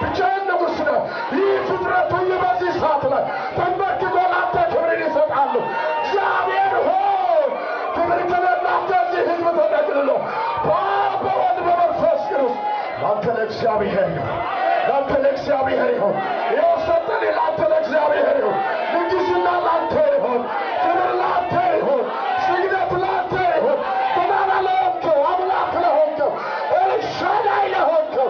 ብቻህን ንጉሥ ነህ። ይህ ፍጥረት ሁሉ በዚህ ሰዓት ላይ ተንበርክኮ ለአንተ ክብርን ይሰጣሉ። እግዚአብሔር ሆይ ክብር ከሌላንተ እዚህ ሕዝብ ተጠቅልሎ በአብ በወልድ በመንፈስ ቅዱስ ለአንተ ለእግዚአብሔር ይሁን፣ ለአንተ ለእግዚአብሔር ይሁን። ይኸው ሰጠን፣ ለአንተ ለእግዚአብሔር ይሁን። ንግሥና ለአንተ ይሁን፣ ክብር ለአንተ ይሁን፣ ስግደት ለአንተ ይሁን። ገናና ለሆንከው አምላክ ለሆንከው ኤልሻዳይ ለሆንከው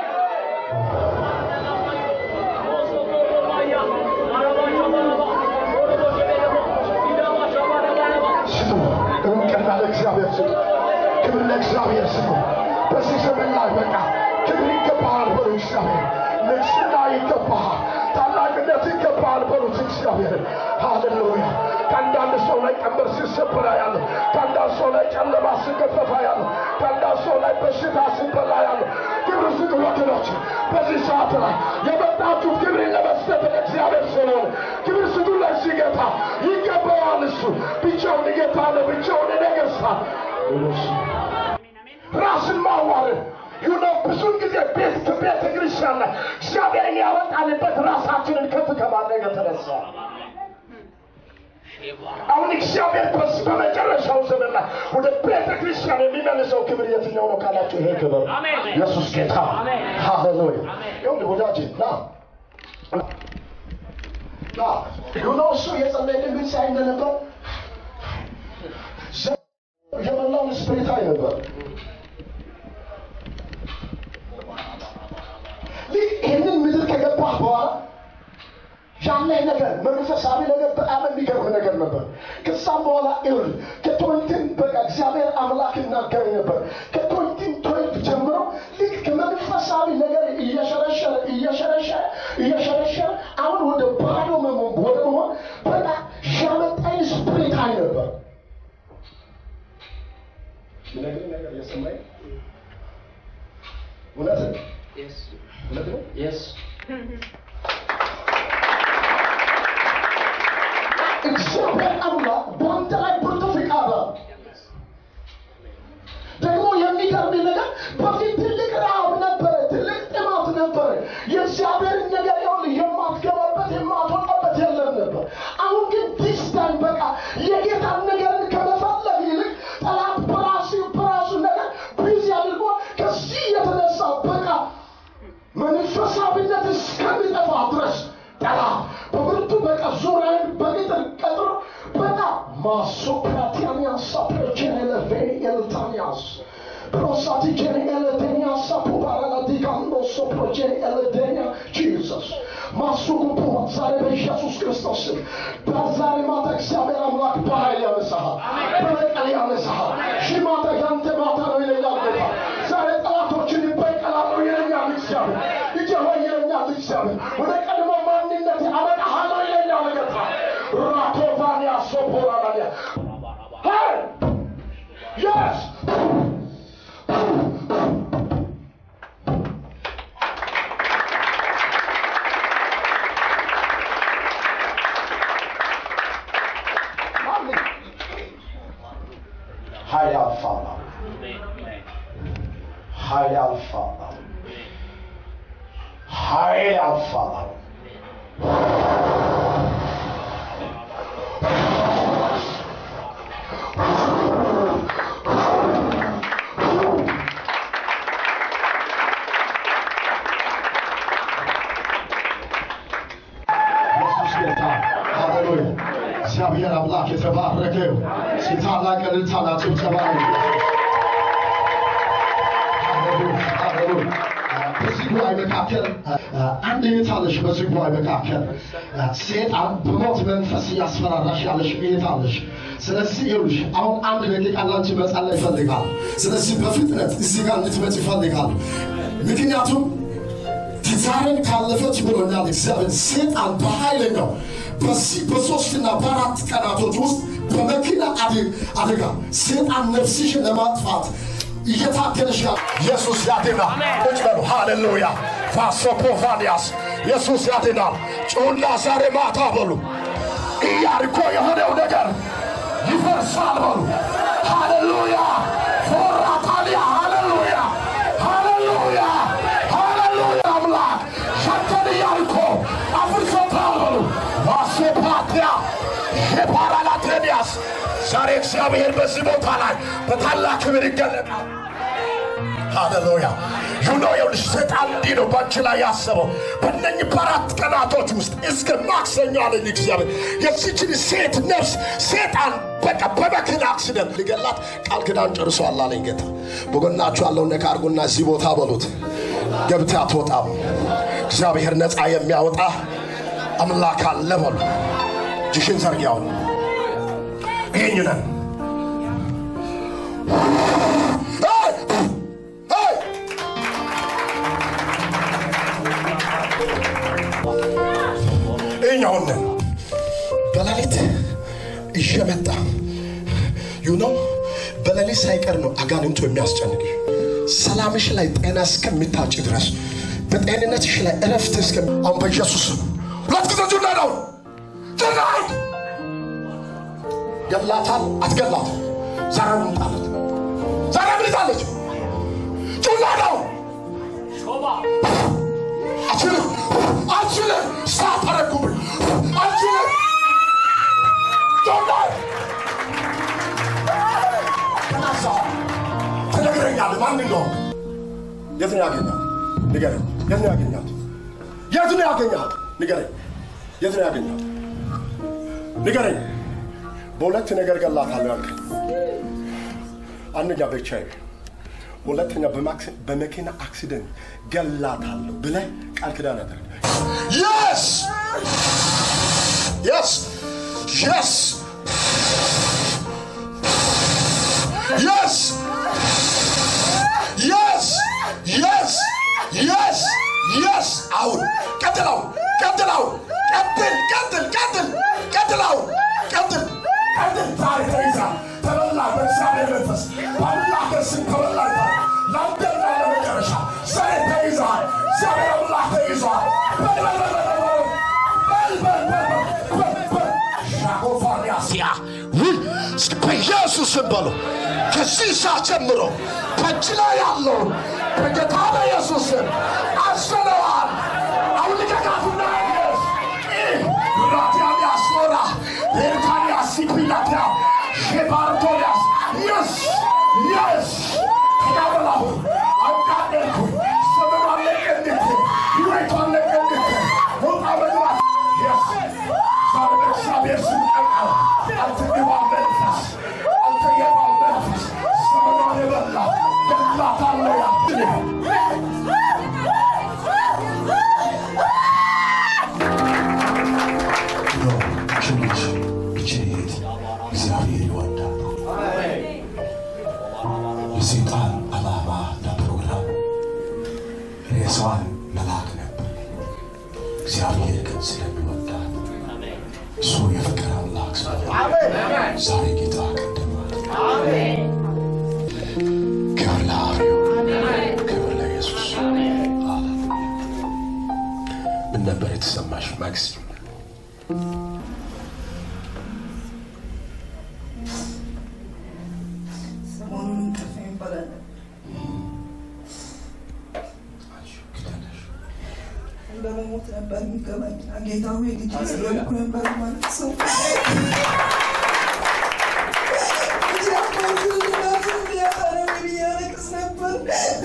ስጡ። እውቅና ለእግዚአብሔር ስጡ። ክብር ለእግዚአብሔር ስጡ። በዚህ ዘመን ላይ በቃ ክብር ይገባሃል በሉ እግዚአብሔር። ንግስና ይገባሃል፣ ታላቅነት ይገባሃል በሉት እግዚአብሔር። ሃሌሉያ። ከአንዳንድ ሰው ላይ ቀንበር ሲሰበራ ያለ፣ ከአንዳንድ ሰው ላይ ጨለማ ሲገፈፋ ያለ፣ ከአንዳንድ ሰው ላይ በሽታ ሲበላ ያለ፣ ክብር ስጡ ወገኖች። በዚህ ሰዓት ላይ የመጣችሁት ክብርን ለመስጠት ለእግዚአብሔር ስለሆነ ክብር ስጡ ለዚህ ጌታ ይገባዋል። እሱ ብቻውን ጌታ ነው፣ ብቻውን ነገሥታት ራስን ማዋረድ ይሁነው። ብዙን ጊዜ ቤት ከቤተ ክርስቲያን ላይ እግዚአብሔርን ያወጣንበት ራሳችንን ከፍ ከማድረግ የተነሳ አሁን እግዚአብሔር በስ በመጨረሻው ዘመን ላይ ወደ ቤተ ክርስቲያን የሚመልሰው ክብር የትኛው ነው ካላችሁ፣ ይሄ ክብር ኢየሱስ ጌታ ሃሌሉያ። ይሁን ወዳጅ ና ና ይሁነው። እሱ የጸለይልን ምን ሳይ እንደነበር ዘ- የመላውን ስፕሪታይ ነበር ልክ ይህንን ምድር ከገባህ በኋላ ያለህ ነገር መንፈሳዊ ነገር በጣም የሚገርም ነገር ነበር። ከዛም በኋላ ይሁን ከቶይንቲን በቃ እግዚአብሔር አምላክ ይናገረኝ ነበር። ከቶይንቲን ቶይንት ጀምሮ ልክ ከመንፈሳዊ ነገር እየሸረሸረ እየሸረሸረ እየሸረሸረ አሁን ወደ ባዶ መሆን ወደ መሆን በቃ ያመጣኝ ስፕሪት አይ ነበር ምነግርህ ነገር የሰማኝ እውነት ነው። እውነት ነው። እግዚአብሔር አምላክ በአንተ ላይ ብርቱ ፍቃድ አለው። ደግሞ የሚገርም ነገር በፊት ትልቅ ረሃብ ነበረ፣ ትልቅ ጥማት ነበረ። የእግዚአብሔርን ነገር ይሁን የማትገባበት የማትወጣበት የለም ነበር። አሁን ግን ዲስ ታይም በቃ የጌታን ነገርን ከመፈለግ ይልቅ ጠላት በራሱ በራሱ ነገር ቢዚ አድርጎ ከዚህ የተነሳ በቃ መንፈሳዊነት እስከሚጠፋ ድረስ ጠላት በብርቱ በቃ ዙሪያን በቅጥር ቀጥሮ በቃ ማሶፕራቲያኒያሳ ፕሮጀኔለቬኒ ኤልታኒያስ ፕሮሳቲ ጀኔ ኤለቴኒያሳ ፑባራላዲጋንዶሶ ፕሮጀኔ ኤለቴኒያ ጂሰስ ማሱጉቡ ዛሬ በኢየሱስ ክርስቶስ ስም በዛሬ ማታ እግዚአብሔር አምላክ በኃይል ያነሳሃል፣ በበቀል ያነሳሃል። ሺህ ማታ ያንተ ማታ ነው ይለኛል ጌታ። ዛሬ ጠላቶችን ይበቀላሉ ይለኛል እግዚአብሔር። ልጄ ሆይ ይለኛል እግዚአብሔር። ወደ ቀድሞ ማንነት አመጣሃለሁ ይለኛል ጌታ። ራቶቫኒያ ሶፖራላኒያ ሄይ የስ ኃይል ያልፋል ኃይል ያልፋል ኃይል ያልፋል ኢየሱስ ጌታ ሃሌሉያ። እግዚአብሔር አምላክ የተባረከ ይሁን። እስኪ ታላቅ እልልታና ጭብጨባ ነው። ሃሌሉያ፣ ሃሌሉያ። በዚህ ጉባኤ መካከል አንድ እህት አለሽ። በዚህ ጉባኤ መካከል ሴጣን በሞት መንፈስ እያስፈራራሽ ያለሽ እህት አለሽ። ስለዚህ ይኸውልሽ አሁን አንድ ደቂቃ ላንቺ መጸለይ ይፈልጋል። ስለዚህ በፍጥነት እዚህ ጋር እንድትመጪ ይፈልጋል። ምክንያቱም ትዛሬን ካለፈች ብሎኛል እግዚአብሔር። ሴጣን በኃይለኛው በዚህ በሶስትና በአራት ቀናቶች ውስጥ በመኪና አደ- አደጋ ሴጣን ነፍስሽን ለማጥፋት እየታገለሽ ያ ኢየሱስ ያድናል። ቁጭ በሉ። ሃሌሉያ ፋሶፖፋንያስ ኢየሱስ ያድናል። ጩና ዛሬ ማታ በሉ ኢያሪኮ የሆነው ነገር ይፈርሳል በሉ። ሃሌሉያ ፎራታሊያ ሃሌሉያ ሃሌሉያ ሃሌሉያ አምላክ ዛሬ እግዚአብሔር በዚህ ቦታ ላይ በታላቅ ክብር ይገለጣል። ሃሌሉያ ዩኖ የውልሽ ሰይጣን እንዲህ ነው በአንቺ ላይ ያሰበው በእነኝህ በአራት ቀናቶች ውስጥ እስከ ማክሰኞ አለኝ እግዚአብሔር የዚችን ሴት ነፍስ ሴጣን በቃ በመኪና አክሲደንት ሊገላት ቃል ኪዳን ጨርሷል አለኝ ጌታ በጎናችሁ ያለውን ነካ አድርጉና እዚህ ቦታ በሉት ገብታ አትወጣም እግዚአብሔር ነፃ የሚያወጣ አምላክ አለ በሉ እጅሽን ዘርጊያውን ይህኝነን ይኛውን በሌሊት እየመጣ ዩ ነው በሌሊት ሳይቀር ነው አጋንንቱ የሚያስጨንቅሽ ሰላምሽ ላይ ጤና እስከሚታጭ ድረስ በጤንነትሽ ላይ እረፍት እስከ አሁን በኢየሱስ ስም ሁለት ጊዜ ጁና ነው ጁና ገላታል አትገላት ዛሬ ምጣለት ዛሬ ምልጣለች ጁና ነው አችልም አችልም ሳታረጉብኝ አችልም ጁና ከናሳ ትነግረኛለህ ማን እንደሆነ የት ነው ያገኛት ንገረኝ የት ነው ያገኛት የት ነው ያገኛት ንገረኝ የት ነው ያገኛት ንገረኝ በሁለት ነገር ገላታለሁ ያልከኝ አንደኛ በኤችአይቪ ሁለተኛ በማክስ- በመኪና አክሲደንት ገላታለሁ ብለህ ቃል ኪዳን ያደረግ የስ የስ የስ የስ የስ የስ የስ የስ አሁን ቀጥለው ቀጥለው ቀጥል ቀጥል ቀጥል ቀጥለው ቀጥል ቀጥል ዛሬ ተይዛ ተበላ በእግዚአብሔር መንፈስ በአምላክ ስም ተበላ ለአንተና ለመጨረሻ ዛሬ ተይዛል እግዚአብሔር አምላክ ተይዟል በል በል በል በል በል በል በል በል በል ሻጎፋሪያስያ ውይ በኢየሱስ ስም በሉ ከዚህ ሰዓት ጀምሮ በእጅ ላይ ያለውን በጌታ በኢየሱስ ስም አስነዋል አሁን ልቀቃቱና ያስ ራቲያን ያስኖራ ኤርታን ያሲፒላቲያ ሼባርቶያስ የስ የስ ተዳበላሁ አቃደልኩ ሰበኗን ለቀንድክ ህይወቷን ለቀንድክ ሞጣ መግባት የስ ዛሬ በእግዚአብሔር ስም ጠቃው አንተ ግባ መንፈስ አንተ የባ መንፈስ ዘመኗን የበላ ገላታለሁ ያ ልጅ ብቻዬን እግዚአብሔር ይወዳል። የሰይጣን ዓላማ እና ፕሮግራም ሬሳዋን መላክ ነበር። እግዚአብሔር ግን ስለሚወዳት እሱ የፍቅር አምላክ ስለሆነ ዛሬ ጌታ ቀደማት። ክብር ለአብ ይሁን፣ ክብር ለኢየሱስ። ሃሌሉያ። ምን ነበር የተሰማሽ ማክስ? ሰሞኑን እንቅልፍ ይባላል እንደመሞት ነበር የሚገባኝ ጌታ ሆይ ልጅ ስለሆንኩ ነበር ማለት ሰው ልጅ አባቱ ልናት ሊያጣ ነው ብዬ አለቅስ ነበር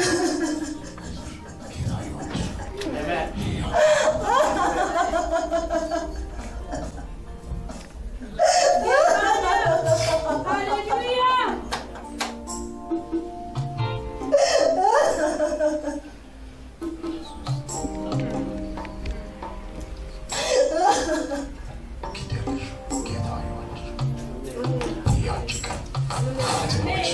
ጌታ ይወድሽ። ኪደርሽ ጌታ ይወድሽ። ያንቺ ቀን ትንሽ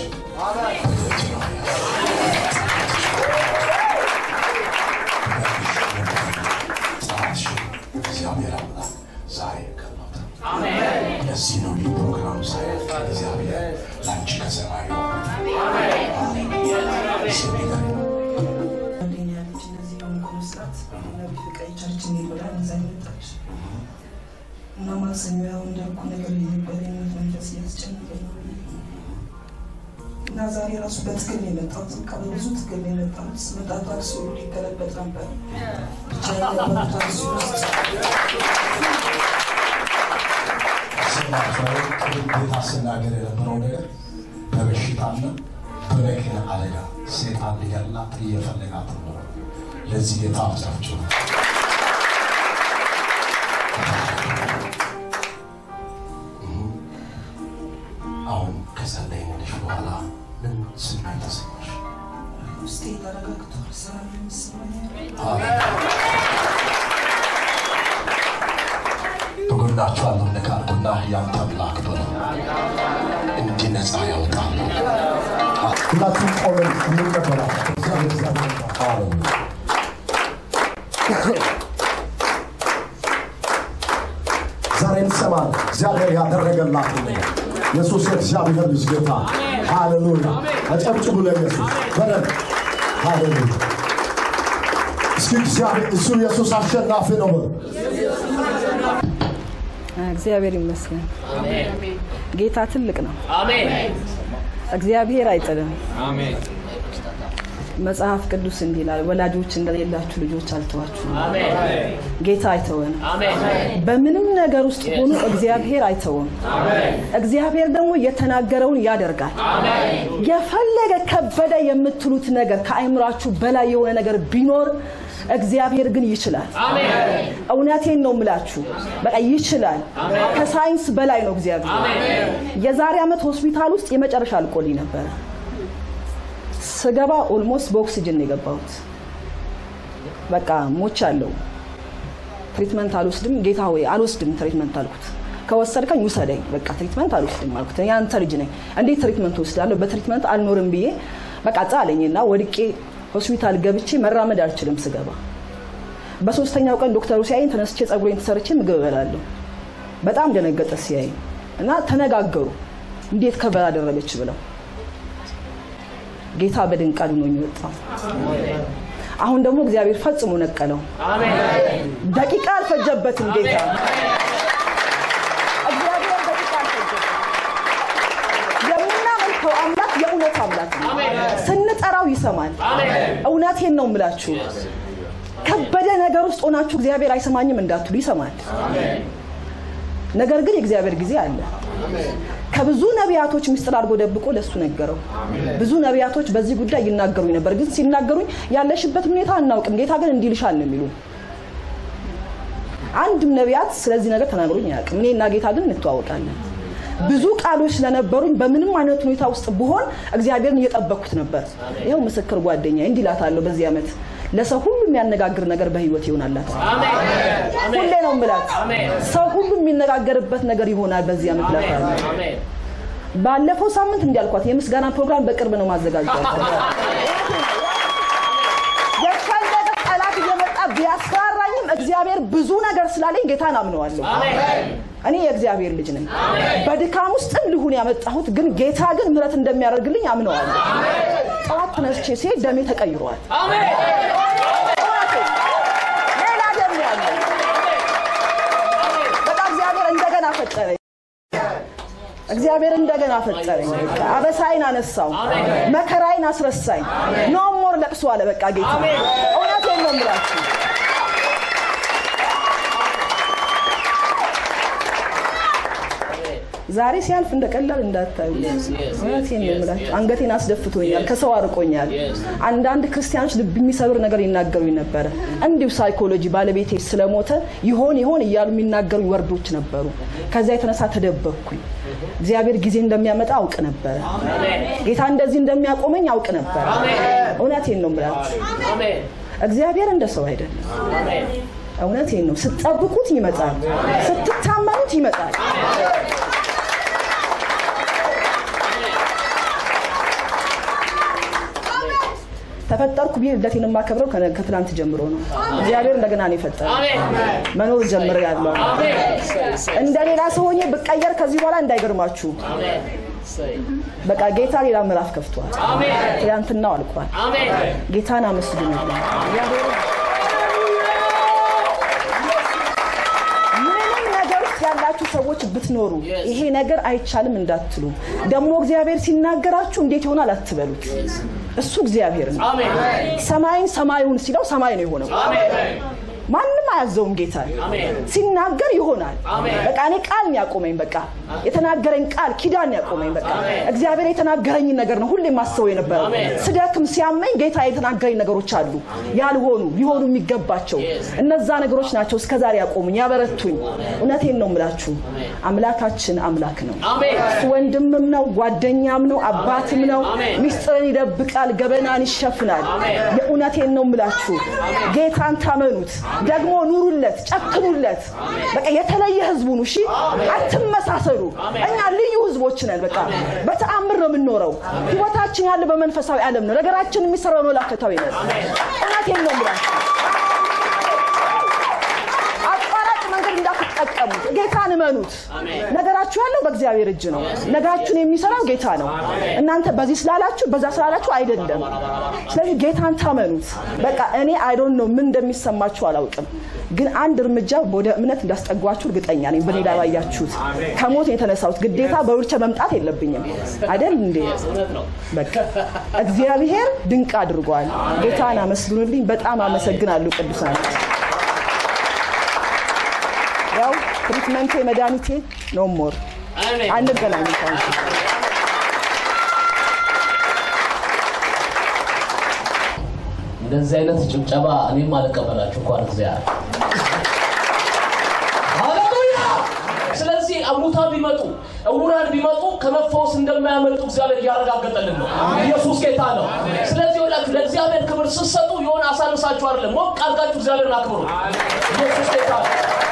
ጸሎትሽን እግዚአብሔር አምላክ ዛሬ ከሎታል። ለዚህ ነው ይህ ፕሮግራም ሳያልቅ እግዚአብሔር ለአንቺ ከሰማይ ሲሚገር አንደኛ ልጅ እነዚህ በምኩር ስርዓት ነቢ ፍቃይ ቸርች የሚበላል እዛ ይመጣች እና ማክሰኞ ያው እንዳልኩ ነገር የነበረ የእምነት መንፈስ እያስጨነቀኝ ነው እና ዛሬ ራሱ በትግል ነው የመጣሁት። በቃ በብዙ ትግል ነው የመጣሁት። ስመጣ ታክሲ ሁሉ ሊገለበጥ ነበር። ብቻ ያለበት ታክሲ ውስጥ ጌታ ስናገር የነበረው ነገር በበሽታና በመኪና አደጋ ሴጣን ሊገላት እየፈለጋት ነው። ለዚህ ጌታ አጫቸው አሁን ከጸለይንልሽ በኋላ ምን ስሜት ተሰማሽ? ውስጤ ተረጋግቷል። ሰላም የሚሰማኝ በጎናችሁ ያለው ነካርኩና ያንተ አምላክ በለው እንዲህ ነፃ ያወጣል። ሁላችሁም ቆመን እንቀበላለን። እግዚአብሔር እግዚአብሔር ሃሌሉያ ዛሬ እንሰማለን። እግዚአብሔር ያደረገላት ነገር ኢየሱስ የእግዚአብሔር ልጅ ጌታ ሃሌሉያ። አጨብጭቡ ለኢየሱስ በደንብ ሃሌሉያ። እስኪ እግዚአብሔር እሱ ኢየሱስ አሸናፊ ነው በሉ። እግዚአብሔር ይመስገን። ጌታ ትልቅ ነው። እግዚአብሔር አይጥልም። መጽሐፍ ቅዱስ እንዲህ ይላል፣ ወላጆች እንደሌላችሁ ልጆች አልተዋችሁም። ጌታ አይተወንም። በምንም ነገር ውስጥ ሆኖ እግዚአብሔር አይተውም። እግዚአብሔር ደግሞ የተናገረውን ያደርጋል። የፈለገ ከበደ የምትሉት ነገር ከአይምራችሁ በላይ የሆነ ነገር ቢኖር እግዚአብሔር ግን ይችላል። እውነቴን ነው ምላችሁ፣ በቃ ይችላል። ከሳይንስ በላይ ነው እግዚአብሔር። የዛሬ ዓመት ሆስፒታል ውስጥ የመጨረሻ አልቆልኝ ነበረ። ስገባ ኦልሞስት በኦክሲጅን ነው የገባሁት። በቃ ሞቻለሁ። ትሪትመንት አልወስድም። ጌታ ሆይ አልወስድም ትሪትመንት አልኩት። ከወሰድከኝ ውሰደኝ፣ በቃ ትሪትመንት አልወስድም አልኩት። እኔ አንተ ልጅ ነኝ፣ እንዴት ትሪትመንት ወስዳለሁ? በትሪትመንት አልኖርም ብዬ በቃ ጻለኝና ወድቄ ሆስፒታል ገብቼ መራመድ አልችልም ስገባ። በሶስተኛው ቀን ዶክተሩ ሲያይኝ ተነስቼ ጸጉሬን ተሰርቼ ምግብ እበላለሁ። በጣም ደነገጠ ሲያይ እና ተነጋገሩ እንዴት ከበላ አደረገች ብለው ጌታ በድንቅ አድኖኝ ወጣው። አሁን ደግሞ እግዚአብሔር ፈጽሞ ነቀለው። ደቂቃ አልፈጀበትም ጌታ እግዚአብሔር ደቂቃ አልፈጀበትም። የምናመልከው አምላክ የእውነት አምላክ ነው። ስንጠራው ይሰማል። እውነቴን ነው የምላችሁ። ከበደ ነገር ውስጥ ሆናችሁ እግዚአብሔር አይሰማኝም እንዳትሉ ይሰማል። ነገር ግን የእግዚአብሔር ጊዜ አለ። ከብዙ ነቢያቶች ምስጢር አድርጎ ደብቆ ለሱ ነገረው። ብዙ ነቢያቶች በዚህ ጉዳይ ይናገሩኝ ነበር፣ ግን ሲናገሩኝ ያለሽበት ሁኔታ አናውቅም፣ ጌታ ግን እንዲህ ይልሻል ነው የሚሉ። አንድም ነቢያት ስለዚህ ነገር ተናግሮኝ አያውቅም። እኔና ጌታ ግን እንተዋወቃለን። ብዙ ቃሎች ስለነበሩኝ በምንም አይነት ሁኔታ ውስጥ ብሆን እግዚአብሔርን እየጠበቅኩት ነበር። ይኸው ምስክር ጓደኛ እንዲህ እላታለሁ በዚህ ዓመት ለሰው ሁሉ የሚያነጋግር ነገር በህይወት ይሆናላት። ሁሌ ነው የምላት። ሰው ሁሉ የሚነጋገርበት ነገር ይሆናል በዚህ ዓመት እላታለሁ። ባለፈው ሳምንት እንዲያልኳት የምስጋና ፕሮግራም በቅርብ ነው ማዘጋጀት። የፈለገ ጠላት እየመጣ ቢያስፈራራኝም እግዚአብሔር ብዙ ነገር ስላለኝ ጌታን አምነዋለሁ። እኔ የእግዚአብሔር ልጅ ነኝ። በድካም ውስጥም ልሁን ያመጣሁት ግን ጌታ ግን ምሕረት እንደሚያደርግልኝ አምነዋለሁ። ጠዋት ተነስቼ ሲሄድ ደሜ ተቀይሯል። ሌላ ደም ነው ያለው። በቃ እግዚአብሔር እንደገና ፈጠረኝ። እግዚአብሔር እንደገና ፈጠረኝ። በቃ አበሳይን አነሳው፣ መከራይን አስረሳኝ። ኖ ሞር ለቅሶ አለ። በቃ ጌታ እውነቴን ነው የምላችሁ። ዛሬ ሲያልፍ እንደ ቀላል እንዳታዩ። እውነቴን ነው የምላችሁ። አንገቴን አስደፍቶኛል፣ ከሰው አርቆኛል። አንዳንድ ክርስቲያኖች ልብ የሚሰብር ነገር ይናገሩኝ ነበረ። እንዲሁ ሳይኮሎጂ ባለቤቴ ስለሞተ ይሆን ይሆን እያሉ የሚናገሩኝ ወርዶች ነበሩ። ከዛ የተነሳ ተደበቅኩኝ። እግዚአብሔር ጊዜ እንደሚያመጣ አውቅ ነበረ። ጌታ እንደዚህ እንደሚያቆመኝ አውቅ ነበረ። እውነቴን ነው የምላችሁ። እግዚአብሔር እንደ ሰው አይደለም። እውነቴን ነው። ስትጠብቁት ይመጣል፣ ስትታመኑት ይመጣል። ተፈጠርኩ ብዬ ልደቴን የማከብረው ከነ- ከትናንት ጀምሮ ነው። እግዚአብሔር እንደገና ነው የፈጠረ መኖር ጀምር ያለው እንደ ሌላ ሰው ሆኜ ብቀየር ከዚህ በኋላ እንዳይገርማችሁ። በቃ ጌታ ሌላ ምዕራፍ ከፍቷል። ትናንትናው አልቋል። ጌታን አመስግኑልኝ። እግዚአብሔር ምንም ነገር ውስጥ ያላችሁ ሰዎች ብትኖሩ ይሄ ነገር አይቻልም እንዳትሉ፣ ደግሞ እግዚአብሔር ሲናገራችሁ እንዴት ይሆናል አትበሉት። እሱ እግዚአብሔር ነው። ሰማይን ሰማዩን ሲለው ሰማይ ነው የሆነው። ማንም አያዘውም ጌታ ሲናገር ይሆናል። በቃ እኔ ቃል ነው ያቆመኝ። በቃ የተናገረኝ ቃል ኪዳን ነው ያቆመኝ። በቃ እግዚአብሔር የተናገረኝ ነገር ነው ሁሌ የማስበው የነበረው። ስደክም ሲያመኝ ጌታ የተናገረኝ ነገሮች አሉ ያልሆኑ ሊሆኑ የሚገባቸው እነዛ ነገሮች ናቸው እስከዛሬ ያቆሙኝ ያበረቱኝ። እውነቴን ነው የምላችሁ አምላካችን አምላክ ነው። እሱ ወንድምም ነው ጓደኛም ነው አባትም ነው። ሚስጥርን ይደብቃል፣ ገበናን ይሸፍናል። የእውነቴን ነው የምላችሁ ጌታን ታመኑት፣ ደግሞ ኑሩለት፣ ጨክኑለት። በቃ የተለየ ህዝቡ ነው። እሺ አትመሳሰሉ። እኛ ልዩ ህዝቦች ነን። በቃ በተአምር ነው የምንኖረው። ህይወታችን ያለ በመንፈሳዊ ዓለም ነው። ነገራችን የሚሰራው መላከታዊ ነው። እውነቴን ነው የምላችሁ አቋራጭ መንገድ እንዳትጠቀሙት። ጌታን እመኑት። ነገራችሁ ያለው በእግዚአብሔር እጅ ነው። ነጋችሁን የሚሰራው ጌታ ነው። እናንተ በዚህ ስላላችሁ በዛ ስላላችሁ አይደለም። ስለዚህ ጌታን ታመኑት። በቃ እኔ አይዶን ነው ምን እንደሚሰማችሁ አላውቅም፣ ግን አንድ እርምጃ ወደ እምነት እንዳስጠጓችሁ እርግጠኛ ነኝ። በኔ ላይ ባያችሁት ከሞት የተነሳሁት ግዴታ በውልቸ መምጣት የለብኝም አይደል እንዴ? በቃ እግዚአብሔር ድንቅ አድርጓል። ጌታን አመስግኑልኝ። በጣም አመሰግናለሁ ቅዱሳን። ያው ትሪትመንቴ መድኃኒቴ ኖ ሞር አንገናኝም። ታንኪ እንደዚህ አይነት ጭብጨባ እኔም አልቀበላችሁ እንኳን እግዚአብሔር ሃሌሉያ። ስለዚህ ሙታን ቢመጡ እውራን ቢመጡ ከመፈወስ እንደማያመልጡ እግዚአብሔር እያረጋገጠልን ነው። ኢየሱስ ጌታ ነው። ስለዚህ ወላችሁ ለእግዚአብሔር ክብር ስትሰጡ የሆነ አሳንሳችሁ አይደለም፣ ሞቅ አድርጋችሁ እግዚአብሔርን አክብሩ። ኢየሱስ ጌታ ነው።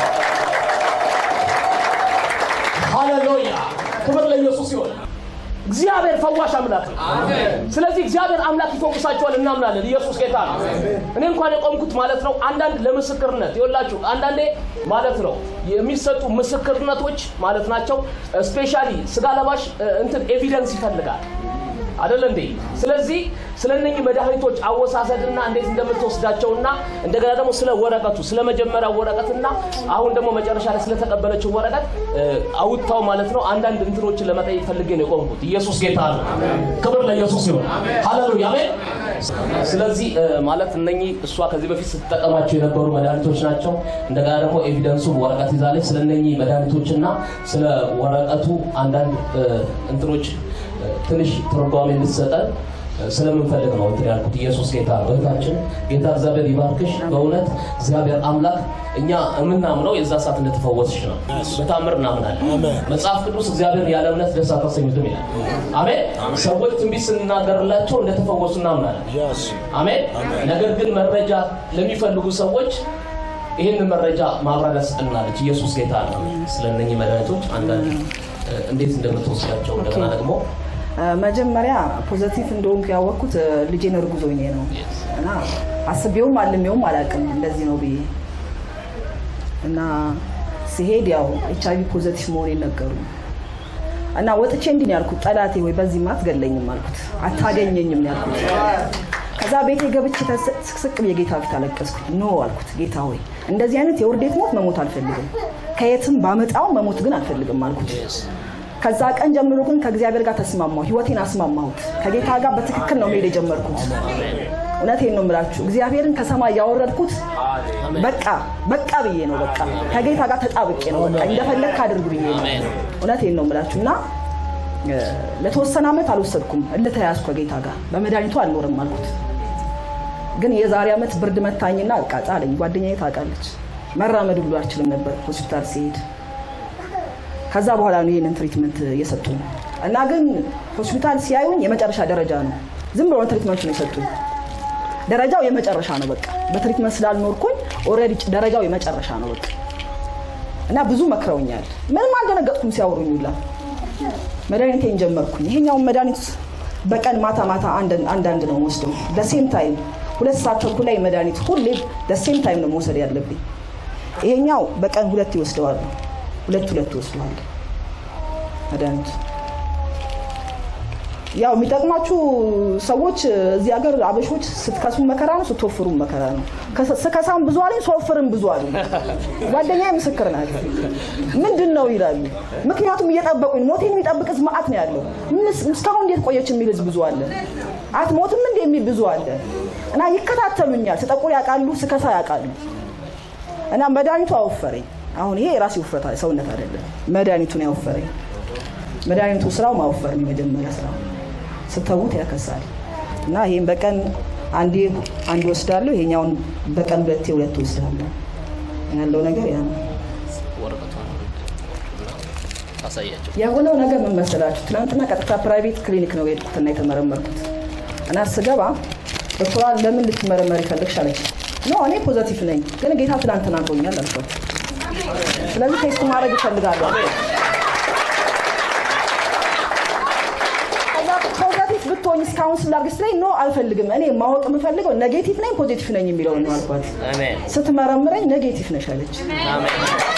ሃሌሉያ ክብር ለኢየሱስ ይሆን። እግዚአብሔር ፈዋሽ አምላክ ነው። ስለዚህ እግዚአብሔር አምላክ ይፈውሳቸዋል እናምናለን። ኢየሱስ ጌታ ነው። እኔ እንኳን የቆምኩት ማለት ነው አንዳንድ ለምስክርነት ይኸውላችሁ፣ አንዳንዴ ማለት ነው የሚሰጡ ምስክርነቶች ማለት ናቸው። ስፔሻሊ ስጋ ለባሽ እንትን ኤቪደንስ ይፈልጋል አይደለ እንዴ? ስለዚህ ስለ እነኚህ መድኃኒቶች አወሳሰድና እንዴት እንደምትወስዳቸውና እንደገና ደግሞ ስለ ወረቀቱ ስለ መጀመሪያው ወረቀትና አሁን ደግሞ መጨረሻ ላይ ስለተቀበለችው ወረቀት አውጥታው ማለት ነው አንዳንድ እንትኖችን ለመጠየቅ ፈልጌ ነው የቆምኩት። ኢየሱስ ጌታ ነው። ክብር ለኢየሱስ ይሁን። ሃሌሉያ አሜን። ስለዚህ ማለት እነኚህ እሷ ከዚህ በፊት ስትጠቀማቸው የነበሩ መድኃኒቶች ናቸው። እንደገና ደግሞ ኤቪደንሱን ወረቀት ይዛለች። ስለ እነኚህ መድኃኒቶችና ስለ ወረቀቱ አንዳንድ እንትኖች ትንሽ ትርጓሜ እንድትሰጠን ስለምንፈልግ ነው እንትን ያልኩት። ኢየሱስ ጌታ ነው። እህታችን ጌታ እግዚአብሔር ይባርክሽ። በእውነት እግዚአብሔር አምላክ እኛ የምናምነው የዛ ሰዓት እንደተፈወስሽ ነው። በታምር እናምናለን። መጽሐፍ ቅዱስ እግዚአብሔር ያለ እምነት ደስ አታሰኙትም ይላል። አሜን። ሰዎች ትንቢት ስንናገርላቸው እንደተፈወሱ እናምናለን። አሜን። ነገር ግን መረጃ ለሚፈልጉ ሰዎች ይህንን መረጃ ማብራሪያ ስጥልናለች። ኢየሱስ ጌታ ነው። ስለ እነኚህ መድኃኒቶች አንዳንድ እንዴት እንደምትወስዳቸው እንደገና ደግሞ መጀመሪያ ፖዘቲቭ እንደሆንኩ ያወቅኩት ልጄን እርጉዝ ሆኜ ነው እና አስቤውም አልሜውም አላውቅም እንደዚህ ነው ብዬ እና ሲሄድ ያው ኤች አይቪ ፖዘቲቭ መሆኔን ነገሩ እና ወጥቼ እንዲህ ነው ያልኩት፣ ጠላቴ ወይ በዚህማ አትገለኝም አልኩት፣ አታገኘኝም ነው ያልኩት። ከዛ ቤቴ ገብቼ ስቅስቅ ብዬ ጌታ ፊት አለቀስኩኝ። ኖ አልኩት፣ ጌታ ሆይ እንደዚህ አይነት የውርዴት ሞት መሞት አልፈልግም፣ ከየትም ባመጣው መሞት ግን አልፈልግም አልኩት። ከዛ ቀን ጀምሮ ግን ከእግዚአብሔር ጋር ተስማማሁ፣ ህይወቴን አስማማሁት። ከጌታ ጋር በትክክል ነው መሄድ የጀመርኩት። እውነቴን ነው የምላችሁ፣ እግዚአብሔርን ከሰማይ ያወረድኩት በቃ በቃ ብዬ ነው። በቃ ከጌታ ጋር ተጣብቄ ነው። በቃ እንደፈለግክ አድርግ ብዬ ነው። እውነቴን ነው የምላችሁ እና ለተወሰነ ዓመት አልወሰድኩም። እልተያዝኩ ከጌታ ጋር በመድኃኒቱ አልኖርም አልኩት። ግን የዛሬ ዓመት ብርድ መታኝና በቃ ጣለኝ። ጓደኛዬ ታውቃለች፣ መራመድ ሁሉ አልችልም ነበር ሆስፒታል ሲሄድ ከዛ በኋላ ነው ይህንን ትሪትመንት እየሰጡኝ እና ግን ሆስፒታል ሲያዩኝ የመጨረሻ ደረጃ ነው። ዝም ብሎ ትሪትመንት ነው የሰጡኝ። ደረጃው የመጨረሻ ነው በቃ በትሪትመንት ስላልኖርኩኝ ኦልሬዲ ደረጃው የመጨረሻ ነው በቃ እና ብዙ መክረውኛል። ምንም አልደነገጥኩም ሲያወሩኝ ሁላ መድኃኒቴን ጀመርኩኝ። ይሄኛውን መድኃኒት በቀን ማታ ማታ አንዳንድ ነው ወስደው ደሴም ታይም ሁለት ሰዓት ተኩል ላይ መድኃኒት ሁሌ ደሴም ታይም ነው መውሰድ ያለብኝ። ይሄኛው በቀን ሁለት ይወስደዋል ሁለት ሁለት ወስደዋል መድኃኒቱ። ያው የሚጠቅማችሁ ሰዎች እዚህ ሀገር አበሾች ስትከሱ መከራ ነው፣ ስትወፍሩ መከራ ነው። ስከሳም ብዙ አለኝ፣ ስወፍርም ብዙ አሉ። ጓደኛዬ ምስክር ናት። ምንድን ነው ይላሉ። ምክንያቱም እየጠበቁኝ ሞቴን የሚጠብቅ ህዝብ መዓት ነው ያለው። እስካሁን እንዴት ቆየች የሚል ህዝብ ብዙ አለ። አትሞትም እንደ የሚል ብዙ አለ። እና ይከታተሉኛል። ስጠቁር ያውቃሉ፣ ስከሳ ያውቃሉ። እና መድኃኒቱ አወፈረኝ። አሁን ይሄ የራሴ ውፍረት ሰውነት አይደለም፣ መድኃኒቱ ነው ያወፈረኝ። መድኃኒቱ ስራው ማወፈር ነው የመጀመሪያ ስራው። ስተዉት ያከሳል እና ይሄን በቀን አንዴ አንድ ወስዳለሁ፣ ይሄኛውን በቀን ሁለቴ ሁለት ወስዳለሁ። ያለው ነገር ያ ነው። ወረቀቷን ታሳያቸው። የሆነው ነገር ምን መሰላችሁ? ትናንትና ቀጥታ ፕራይቬት ክሊኒክ ነው የሄድኩትና የተመረመርኩት እና ስገባ ዶክተሯ ለምን ልትመረመር ይፈልግሽ አለች። ኖ እኔ ፖዘቲቭ ነኝ፣ ግን ጌታ ትናንት ተናግሮኛል አልኳት። ስለዚህ ቴስት ማድረግ ይፈልጋለሁ። ከዛ ፖዘቲቭ ብትሆኝ እስካሁን ስላርግ ስትለኝ ኖ አልፈልግም፣ እኔ ማወቅ የምፈልገው ኔጌቲቭ ነኝ ፖዚቲቭ ነኝ የሚለውን ነው አልኳት። አሜን ስትመረምረኝ ኔጌቲቭ ነሽ አለች። አሜን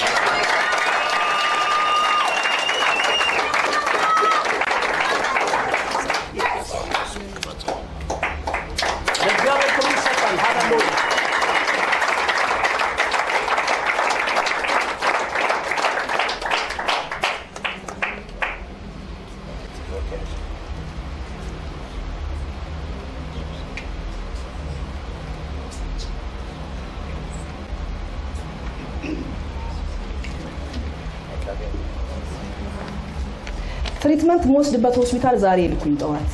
ለእግዚአብሔር ክብር ይሰጣል። ሃሌሉያ ትሪትመንት የምወስድበት ሆስፒታል ዛሬ ልኩኝ ጠዋት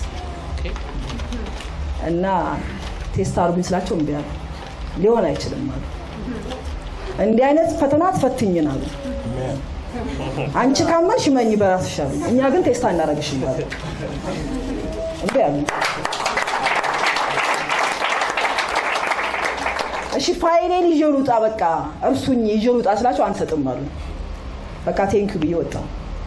እና ቴስት አድርጉኝ ስላቸው እምቢ አሉ። ሊሆን አይችልም አሉ። እንዲህ አይነት ፈተና አትፈትኝን አሉ። አንቺ ካመንሽ መኝ በራስሽ አሉ። እኛ ግን ቴስት አናረግሽም አሉ። እምቢ አሉ። እሺ ፋይሌን ይዤ ልውጣ፣ በቃ እርሱኝ ይዤ ልውጣ ስላቸው አንሰጥም አሉ። በቃ ቴንኪዩ ብዬ ወጣሁ።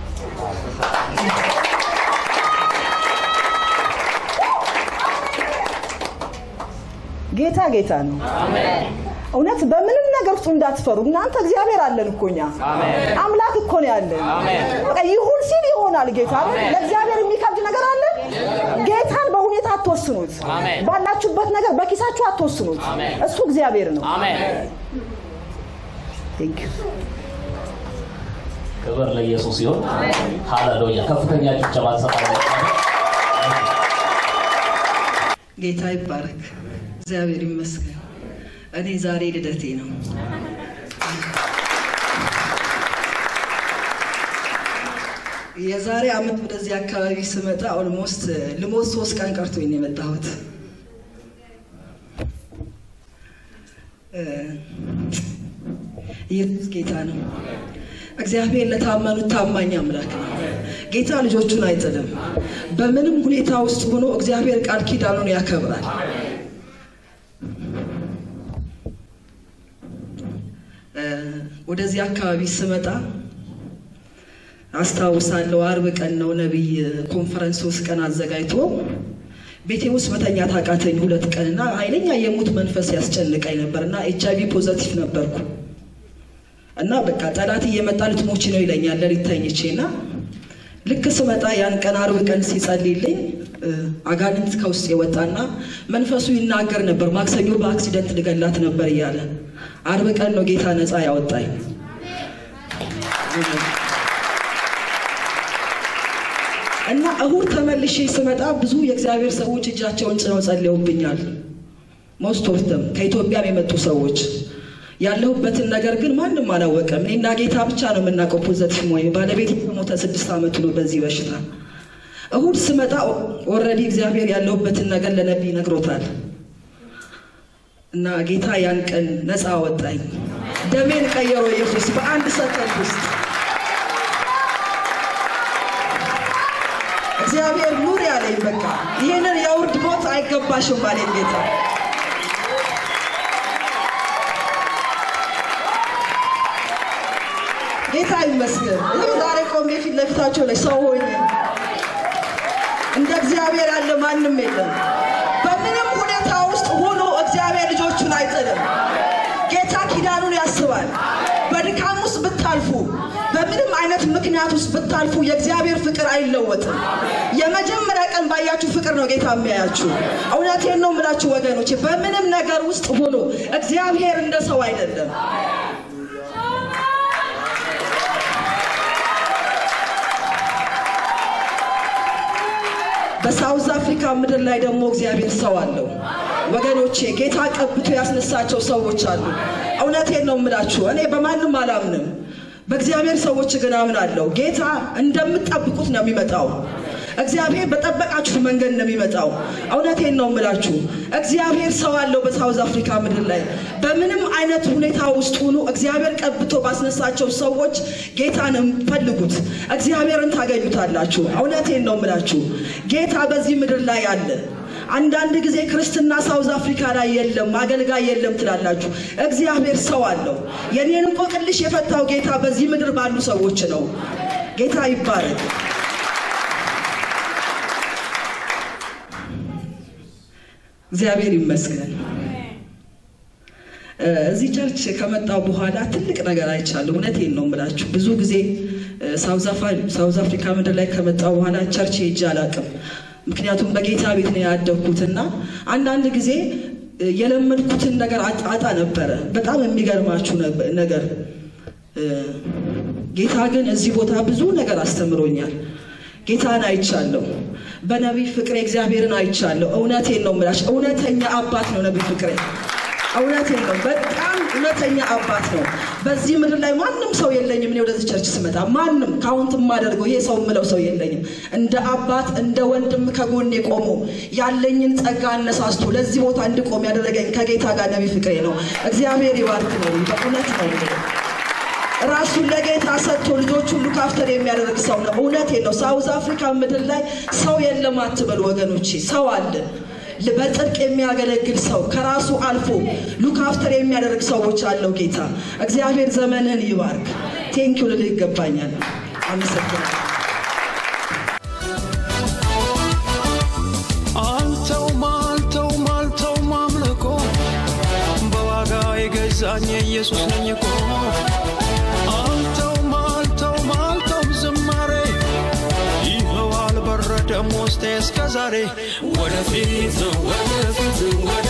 ጌታ ጌታ ነው። እውነት በምንም ነገር ውስጥ እንዳትፈሩ። እናንተ እግዚአብሔር አለን እኮ እኛ አምላክ እኮ ነው ያለን። በቃ ይሁን ሲል ይሆናል ጌታ አይደል? ለእግዚአብሔር የሚከብድ ነገር አለ? ጌታን በሁኔታ አትወስኑት። አሜን። ባላችሁበት ነገር በኪሳችሁ አትወስኑት። አሜን። እሱ እግዚአብሔር ነው። አሜን ቴንክ ዩ ክብር ለኢየሱስ ይሁን። ሃሌሉያ ከፍተኛ ጭብጨባ እንሰጣለን። ጌታ ይባረክ። እግዚአብሔር ይመስገን። እኔ ዛሬ ልደቴ ነው። የዛሬ አመት ወደዚህ አካባቢ ስመጣ ኦልሞስት ልሞት ሶስት ቀን ቀርቶኝ ነው የመጣሁት። እ፣ ኢየሱስ ጌታ ነው። እግዚአብሔር ለታመኑት ታማኝ አምላክ ነው። ጌታ ልጆቹን አይጥልም። በምንም ሁኔታ ውስጥ ሆኖ እግዚአብሔር ቃል ኪዳኑን ያከብራል። እ፣ ወደዚህ አካባቢ ስመጣ አስታውሳለሁ። አርብ ቀን ነው ነቢይ ኮንፈረንስ ሶስት ቀን አዘጋጅቶ ቤቴ ውስጥ መተኛት አቃተኝ ሁለት ቀን እና ኃይለኛ የሞት መንፈስ ያስጨንቀኝ ነበር እና ኤች አይቪ ፖዘቲቭ ነበርኩ እና በቃ ጠላት እየመጣ ልትሞቺ ነው ይለኛል ሌሊት ተኝቼ እና ልክ ስመጣ ያን ቀን አርብ ቀን ሲጸልይልኝ እ፣ አጋንንት ከውስጥ የወጣና መንፈሱ ይናገር ነበር። ማክሰኞ በአክሲደንት ልገላት ነበር እያለ አርብ ቀን ነው ጌታ ነፃ ያወጣኝ። እና እሁድ ተመልሼ ስመጣ ብዙ የእግዚአብሔር ሰዎች እጃቸውን ጭነው ጸልየውብኛል። ሞስት ኦፍ ደም ከኢትዮጵያም የመጡ ሰዎች ያለሁበትን ነገር ግን ማንም አላወቀም። እኔና ጌታ ብቻ ነው የምናውቀው። ፖዘቲቭ ወይ ባለቤት ከሞተ ስድስት ዓመቱ ነው በዚህ በሽታ። እሁድ ስመጣ ኦልሬዲ እግዚአብሔር ያለሁበትን ነገር ለነቢይ ነግሮታል እና ጌታ ያን ቀን ነፃ አወጣኝ። ደሜን ቀየሮ ኢየሱስ በአንድ ሰከንድ ውስጥ እግዚአብሔር ኑር ያለኝ በቃ ይህንን የውርድ ሞት አይገባሽም አለኝ ጌታ። ጌታ ይመስገን። ይህ ዛሬ ቆሜ ፊት ለፊታቸው ላይ ሰው ሆኜ እንደ እግዚአብሔር ያለ ማንም የለም። በምንም ሁኔታ ውስጥ ሆኖ እግዚአብሔር ልጆቹን አይጥልም። ጌታ ኪዳኑን ያስባል። በድካም ውስጥ ብታልፉ፣ በምንም አይነት ምክንያት ውስጥ ብታልፉ የእግዚአብሔር ፍቅር አይለወጥም። የመጀመሪያ ቀን ባያችሁ ፍቅር ነው ጌታ የሚያያችሁ። እውነቴን ነው የምላችሁ ወገኖቼ፣ በምንም ነገር ውስጥ ሆኖ እግዚአብሔር እንደ ሰው አይደለም። በሳውዝ አፍሪካ ምድር ላይ ደግሞ እግዚአብሔር ሰው አለው። ወገኖቼ ጌታ ቀብቶ ያስነሳቸው ሰዎች አሉ። እውነቴን ነው የምላችሁ። እኔ በማንም አላምንም፣ በእግዚአብሔር ሰዎች ግን አምናለሁ። ጌታ እንደምትጠብቁት ነው የሚመጣው። እግዚአብሔር በጠበቃችሁ መንገድ ነው የሚመጣው። እውነቴን ነው የምላችሁ። እግዚአብሔር ሰው አለው በሳውዝ አፍሪካ ምድር ላይ በምንም አይነት ሁኔታ ውስጥ ሁኑ እግዚአብሔር ቀብቶ ባስነሳቸው ሰዎች ጌታን ፈልጉት፣ እግዚአብሔርን ታገኙታላችሁ። እውነቴን ነው የምላችሁ። ጌታ በዚህ ምድር ላይ አለ። አንዳንድ ጊዜ ክርስትና ሳውዝ አፍሪካ ላይ የለም፣ አገልጋይ የለም ትላላችሁ። እግዚአብሔር ሰው አለው። የኔን እንቆቅልሽ የፈታው ጌታ በዚህ ምድር ባሉ ሰዎች ነው። ጌታ ይባረክ። እግዚአብሔር ይመስገን። እዚህ ቸርች ከመጣው በኋላ ትልቅ ነገር አይቻለሁ። እውነቴን ነው የምላችሁ። ብዙ ጊዜ ሳውዝ አፍሪካ ምድር ላይ ከመጣው በኋላ ቸርች ሄጄ አላውቅም። ምክንያቱም በጌታ ቤት ነው ያደግኩትና አንዳንድ ጊዜ የለመድኩትን ነገር አጣ ነበረ። በጣም የሚገርማችሁ ነገር ጌታ ግን እዚህ ቦታ ብዙ ነገር አስተምሮኛል። ጌታን አይቻለሁ። በነቢይ ፍቅሬ እግዚአብሔርን አይቻለሁ። እውነቴን ነው የምላችሁ። እውነተኛ አባት ነው ነቢይ ፍቅሬ። እውነቴን ነው። በጣም እውነተኛ አባት ነው። በዚህ ምድር ላይ ማንም ሰው የለኝም። እኔ ወደዚህ ቸርች ስመጣ ማንም ካውንት የማደርገው ይሄ ሰው የምለው ሰው የለኝም። እንደ አባት እንደ ወንድም ከጎኔ ቆሞ ያለኝን ጸጋ አነሳስቶ ለዚህ ቦታ እንድቆም ያደረገኝ ከጌታ ጋር ነቢይ ፍቅሬ ነው። እግዚአብሔር ይባርክ ነው። በእውነት ነው ራሱን ለጌታ ሰጥቶ ልጆቹን ሉክ አፍተር የሚያደርግ ሰው ነው። እውነቴን ነው። ሳውዝ አፍሪካ ምድር ላይ ሰው የለም አትበሉ ወገኖቼ፣ ሰው አለ። በጽድቅ የሚያገለግል ሰው ከራሱ አልፎ ሉክ አፍተር የሚያደርግ ሰዎች አለው ጌታ። እግዚአብሔር ዘመንን ይባርክ። ቴንኪው ልል ይገባኛል። አመሰግናለሁ። አልተውም አልተውም አልተውም አምልኮ በዋጋ የገዛኝ ኢየሱስ ነኝ እኮ አልተውም አልተውም አልተውም ዝማሬ ይኸው አልበረደም ውስጤ እስከ ዛሬ ወደፊት ወደፊት ወደ